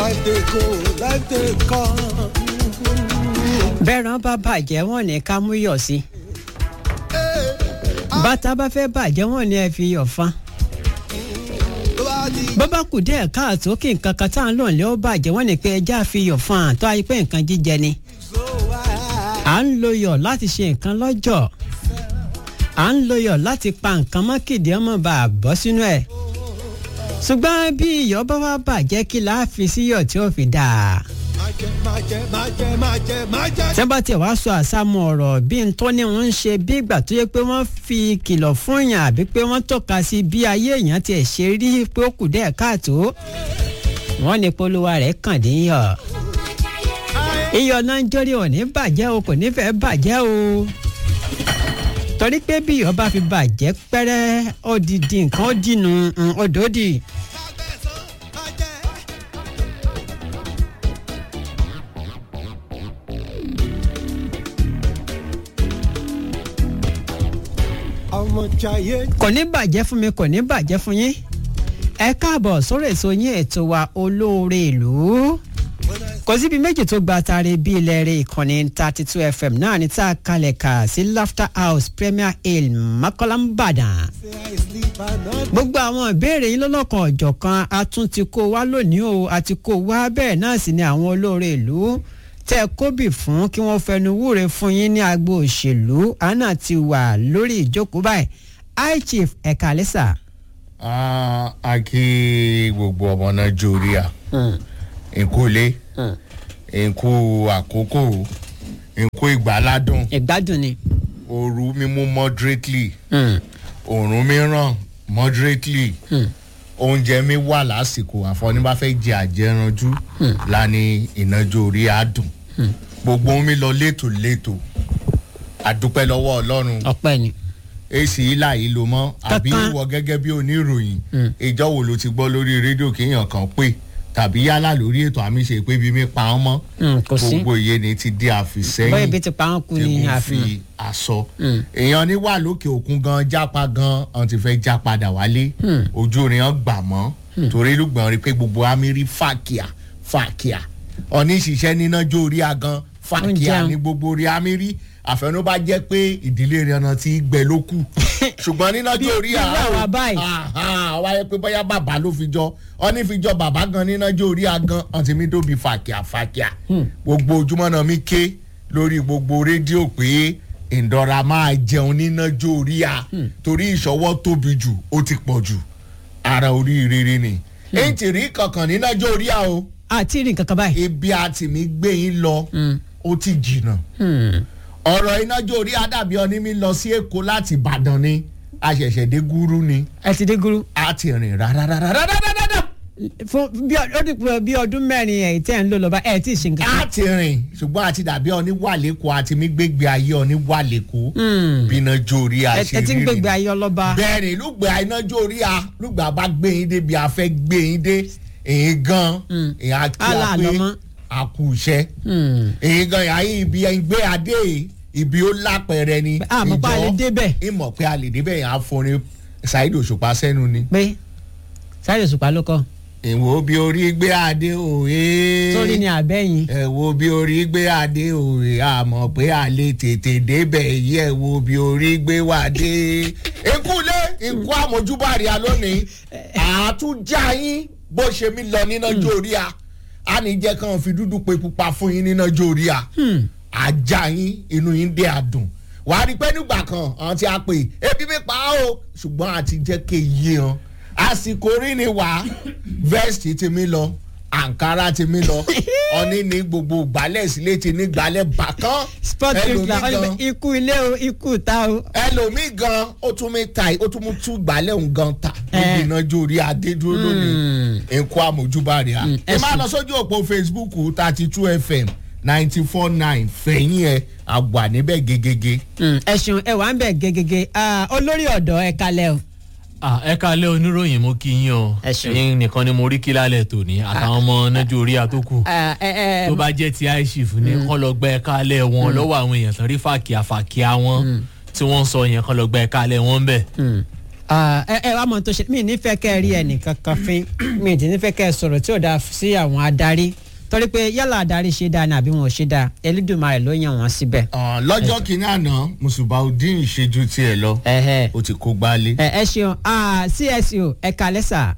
life dey go life dey come. bẹ́ẹ̀ràn bá bàjẹ́ wọ́n ní ká mú yọ̀ sí bàtà bá fẹ́ bàjẹ́ wọ́n ní ẹ fi yọ̀ fan tó bá di bọ́bá kù díẹ̀ káàtó kí nǹkan kan tá à ń lò ní ó bàjẹ́ wọ́n ní pé ẹja fi yọ̀ fan àtọ́ ayé pé nǹkan jíjẹ ni so wide. à ń lo yọ̀ láti ṣe nǹkan lọ́jọ́ à ń lo yọ̀ láti pa nǹkan mọ́kìdí ọmọ bá a bọ́ sínú ẹ̀ ṣùgbọ́n bí iyọ̀ bá wá bàjẹ́ kí la fi sí yọ̀ tí ó fi dáa má jẹ má jẹ má jẹ má jẹ má jẹ. tí wọ́n bá tiẹ̀ wá sọ àsámọ̀ ọ̀rọ̀ bí n tó ní wọ́n ń ṣe bí ìgbà tó yẹ pé wọ́n fi kìlọ̀ fún yàn àbí pé wọ́n tọ́ka sí bí ayé èèyàn tiẹ̀ ṣe rí pé ó kù díẹ̀ káàtó wọ́n ní polówó rẹ̀ kàn dín yọ̀ iyọ̀ náà ń jórí ò ní bàjẹ́ o kò ní fẹ́ bàjẹ́ o torí pé bí iyọ̀ bá fi bàjẹ́ pẹ́rẹ́ ó di di nǹkan ó dìnnú ọdọ́dì. má jẹ. ọmọ jayé kò ní bàjẹ́ fún mi kò ní bàjẹ́ fún yín ẹ káàbọ̀ sórí èso yín ètò wa olóore ìlú kò síbi méjì tó gba tare bí ilẹ̀ rẹ̀ ìkànnì thirty two fm náà ní tá a kalẹ̀ kà sí laughter house premier hill mọ́kànlámbàdàn say i sleep and not gbogbo àwọn ìbéèrè yín lọ́lọ́kan ọ̀jọ̀kan a tún ti kó wá lónìí o a ti kó wá bẹ́ẹ̀ náà sì ni àwọn olóore ìlú tẹ́ ẹ kóbì fún kí wọ́n fẹnu wúre fún yín ní agbo òṣèlú àná ti wà lórí ìjókòó báyìí high chief ẹ̀ka lẹ́sà. Ah, a kí gbogbo ọmọ nàìjíríà nkúlé nkú àkókò nkú ìgbàládùn ìgbádùn ni. ooru mímú moderately òórùn mìíràn moderately oúnjẹ mi wà lásìkò àfọ̀ní bá fẹ́ jẹ àjẹranjú lani ìnájú orí àdùn gbogbo mi lọ létòlétò àdúpẹ́ lọ́wọ́ ọlọ́run ọpẹ́ ni. èsì ìlà yìí ló mọ́ àbí Kankan. wọ gẹ́gẹ́ bí oníròyìn ìjọ wo ló ti gbọ́ lórí rédíò kéèyàn kan pé tàbí yálà lórí ètò àmì ṣe pé bí mi pa ọ́n mọ́ Mm, kò sí. gbogbo iye ni ti di bóyá àfìsẹ́yìn ibi ti pa wọn kú ní tẹ̀gùn àfihàn. fi aṣọ èèyàn ní wà lókè òkun gan jápa gan ọ̀n ti fẹ́ já padà wálé ojú orin hàn gbà mọ́ torí lùgbọ̀n rí pé gbogbo amírí fàkíà fàkíà ọ̀ní ìṣiṣẹ́ níná jó orí agan fàkíà Oúnjẹ. ní gbogbo orí amírí àfẹnú bá jẹ́ pé ìdílé rẹ̀ ọ̀nà ti gbẹ ló kù ṣùgbọ́n níná jó orí bí àwa báyìí. wáyé pé bóyá bàbá ló fi jọ ọ̀ní fi jọ bàbá gan níná jó orí agan ọ̀ntì mi tóbi fàkíà fàkíà gbogbo ojúmọ́ náà mi ké lórí gbogbo rédíò pé ìdọ̀ra máa jẹun níná jó orí a torí ìṣọwọ́ tóbi jù ó ti pọ̀ jù ara oríire ni èyí ti rí kankan níná jó orí a o àti rí nǹkan kan báyìí. ibi àti mi gbé yín lọ ó ti jìnnà ọ̀rọ̀ iná jó orí a dàbí ọní mi lọ sí èkó láti ìbàdàn ni a ṣẹ̀ṣẹ̀ dé gúrú ni ẹ ti dé gúrú. a ti rìn rárárárárárá fún bí ọ- ó di pé bí ọdún mẹ́rin ẹ̀ tẹ́ ń lò lọ́ba ẹ̀ tí ì ṣe nǹkan a kan. ti rìn ṣùgbọ́n àti dàbí ọní wà lẹ́kọ̀ọ́ àti mi gbégbé ayé ọní wà lẹ́kọ̀ọ́ bínú jó orí a ẹ ṣe ẹ ti ń rí gbégbé rìn. ayé ọlọ́ba. bẹ́ẹ̀ni lùgbà iná jó orí a lùgbà bá gbé yín débi a fẹ́ gbé yín dé èyí gan èyí á kí Àlà a àlọ́ pé mọ́. a kú iṣẹ́ èyí gan yà yín ibi ẹ̀ ń gbé adé ibi ó lápẹ̀rẹ̀ ni àmọ́ pa lè débẹ̀. ìmọ̀ pé a lè débẹ̀ yẹn á fọrin ṣáìdì òṣùpá sẹ́nu ni. pé sáré òṣùpá ló kọ́ èwo bí orí gbé adé òye. sórí ni àbẹ́yìn. ẹ wo bí orí gbé adé òye àmọ̀ pé a lè tètè débẹ̀ yìí ẹ wo bí orí gbé wá dé. ikúlé ikú àmójúbàrí a lónìí àtúnjà yín bó ṣe mí lọ níná jórí a a ní jẹ́ kàn fi dúdú pe pupa fún yín níná jórí a ajá yín inú yín dé àdùn wàá rí i pé nígbà kan àwọn tí a pè ebi mi pa á o ṣùgbọ́n àti jẹ́ kéye hàn àsìkò rí ni wàá vest ti mi lọ ankara ti mi lọ ọní ní gbogbo gbálẹ̀ sílé ti ní gbálẹ̀ bàkán sport ẹlòmíì chrisla gan- ikú ilé o ikú ta o. ẹlòmíì gan ó tún mi ta ó tún mú tú gbálẹ̀ òun gan ta níbi Eh. iná jórí adédúró lónìí nǹkó àmójúbàrẹ̀ à. ẹ máa ẹ̀sùn. lọ sójú òpó facebook thirty two fm ninety four nine fẹ̀yìn ẹ̀ àgbà níbẹ̀ gegege. ẹ̀sùn ẹ wà ń bẹ̀ gẹ́gẹ́gẹ́ Ah, olórí ọ̀dọ́ ẹ kalẹ̀ o. Ah, ẹ kalẹ́ oníròyìn mo kí yín o Ẹ ṣeun. ẹ̀yin nìkan ni mo rí kí lálẹ́ tòní àtàwọn ọmọ nájú orí àtókù Ah, ẹ ẹ tó bá jẹ́ ti aishif ní kọ́ lọ gbẹ́ kalẹ̀ wọn lọ́wọ́ àwọn èèyàn tán rí fàkíà fàkíà wọn tí wọ́n ń sọ yẹn kọ́ lọ gbẹ́ kalẹ̀ wọn bẹ̀ Ah, ẹ ẹ wá mọ tó ṣe mí nífẹ̀ẹ́ kẹ́ ẹ rí ẹnìkan kan fín mi ti nífẹ̀ẹ́ kẹ́ ẹ sọ̀rọ̀ tí ò dáa sí àwọn adarí torí pé yálà adarí ṣe dáa ni àbí wọn ò ṣe dáa Elédùmarè ló yàn wọ́n síbẹ̀. Ah, lọ́jọ́ kìíní àná mùsùlùmí ìṣẹ́jú tiẹ̀ lọ Ẹhẹ́. ó ti kó gbálé. ẹ ẹ ṣeun ah, CSO ẹ kalẹ́ sà.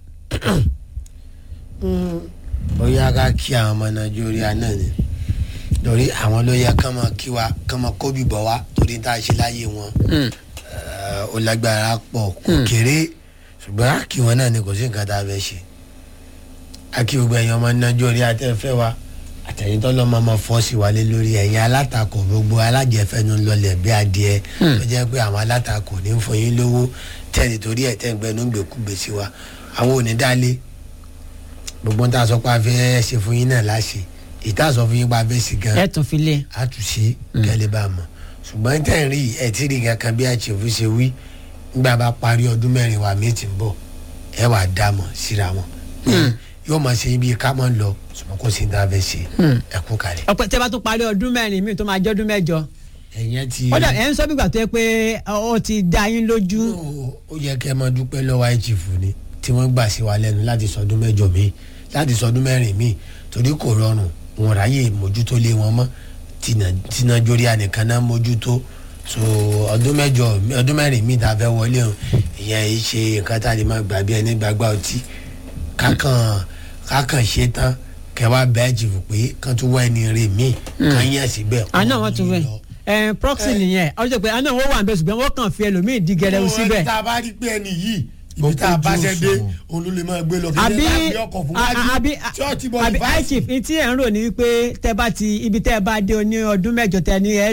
bóyá ká kí àwọn ọmọ nàìjíríà náà ni torí àwọn ló yẹ kán máa kí wa kán máa kó bìbọ̀ wá torí tá a ṣe láyé wọn Eh, ó lágbára pọ̀ kò kéré ṣùgbọ́n á kí wọn náà ni kò sí nǹkan tá a fẹ́ ṣe á kí gbogbo ẹ̀yin ọmọ nàìjíríà tẹ́ fẹ́ wa àtẹ̀yìn tó lọ́mọ ọmọ fọ́ sí wa lé lórí ẹ̀yin alátakò gbogbo alájẹfẹ́nu lọlẹ̀ bí adìẹ tó jẹ́ pé àwọn alátakò ní ń fún yín lówó tẹ́lẹ̀ torí ẹ̀ tẹ́ ń gbẹnu gbèkúgbè sí wa àwọn ò ní dálé gbogbo ń tà sọ pé a fẹ́ ṣe fún yín náà láṣẹ ìta sọ fún yín pé a fẹ́ ṣe gan ẹ tún fi lé. àtúnṣe kẹ́lẹ́ bá a mọ̀ ṣùgbọ́n tẹ̀ ń rí ẹ̀ tí rí kankan bí àṣẹfù ṣe wí nígbà bá parí ọdún mẹ́rin wa mi ti ń bọ̀ ẹ wà dá mọ̀ síra wọn yóò máa ṣe ibi ká máa lọ ṣùgbọ́n kò sí ní ta fẹ́ ṣe ẹ kú kalẹ̀. ọpẹ tẹ bá tún parí ọdún mẹ́rin mi tó máa jẹ́ ọdún mẹ́jọ. ẹ̀yẹn ti ó dà ẹ ń sọ bígbà tó yẹ pé ó ti dá yín lójú. ó yẹ kẹ́ ẹ máa dúpẹ́ lọ́wọ́ àìjìfù ni tí wọ́n gbà sí wa lẹ́nu láti sọdún mẹ́jọ mi láti sọdún mẹ́rin mi torí kò rọrùn wọn ráyè mójútó lé wọn mọ́ tìǹà jórí ànìkan náà mójútó so ọdún mẹ́jọ ọdún mẹ́rin mi ta fẹ́ wọlé o ìyẹn yìí ṣe nǹkan tá a lè máa gbà bí ẹni gbàgbà ọtí kákan kákan ṣe tán kẹwàá bẹ́ẹ̀ jìfù pé kán tún wá ẹni rè mí kán yàn síbẹ̀. àná wọn tún fẹ́ ẹ proxy nìyẹn ọjọ́ pé àná wọn wà níbẹ̀ ṣùgbọ́n wọ́n kàn fi ẹlòmíì di gẹrẹwu síbẹ̀. tá a bá rí pé ẹni yìí ibi tá a bá ṣe dé òun ló lè máa gbé lọ kí àbí ẹ bá gbé ọkọ̀ fún wájú àbí tí ó ti bọ̀ àbí ní báyìí. iChief ní tí ẹ̀ ń rò ní wípé tẹ́ bá ti ibi tẹ́ bá dé ní ọdún mẹ́jọ tẹ́ ní ẹ